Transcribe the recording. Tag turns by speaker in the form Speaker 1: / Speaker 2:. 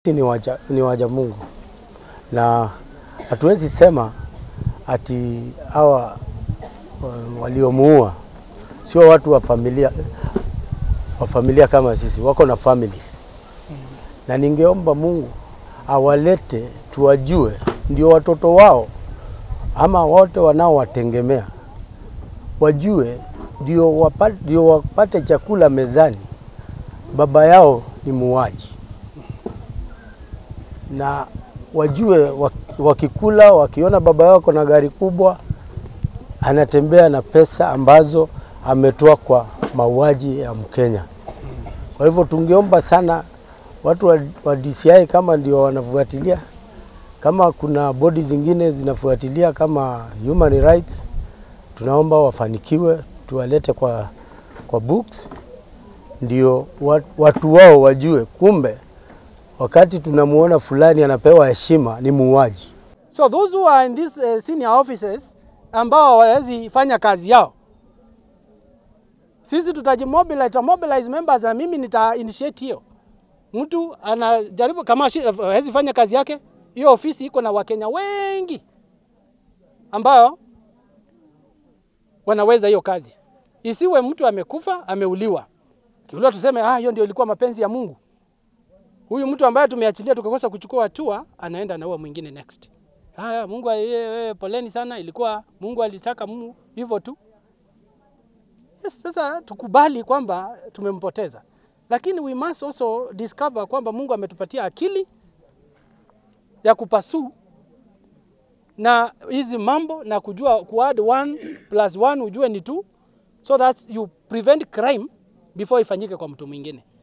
Speaker 1: Ni waja, ni waja Mungu na hatuwezi sema ati hawa uh, waliomuua sio watu wa familia, wa familia kama sisi, wako na families na ningeomba Mungu awalete tuwajue, ndio watoto wao ama wote wanaowategemea wajue, ndio wapate, ndio wapate chakula mezani. Baba yao ni muuaji, na wajue wakikula, wakiona baba yao ako na gari kubwa, anatembea na pesa ambazo ametoa kwa mauaji ya Mkenya. Kwa hivyo tungeomba sana watu wa, wa DCI kama ndio wanafuatilia, kama kuna bodi zingine zinafuatilia kama human rights, tunaomba wafanikiwe, tuwalete kwa, kwa books ndio watu wao wajue, kumbe wakati tunamuona fulani anapewa heshima ni muuaji.
Speaker 2: So those who are in these uh, senior offices ambao hawawezi fanya kazi yao, sisi tutajimobilize, tutamobilize members na mimi nita initiate hiyo. Mtu anajaribu kama hawezi fanya kazi yake, hiyo ofisi iko na Wakenya wengi ambao wanaweza hiyo kazi. Isiwe mtu amekufa ameuliwa, kiuliwa tuseme ah, hiyo ndio ilikuwa mapenzi ya Mungu. Huyu mtu ambaye tumeachilia tukakosa kuchukua hatua, anaenda anaua mwingine next. Haya, Mungu ye, poleni sana, ilikuwa Mungu alitaka Mungu hivyo tu. Yes, sasa tukubali kwamba tumempoteza, lakini we must also discover kwamba Mungu ametupatia akili ya kupasu na hizi mambo na kujua kuadd one plus one ujue ni two, so that you prevent crime before ifanyike kwa mtu mwingine.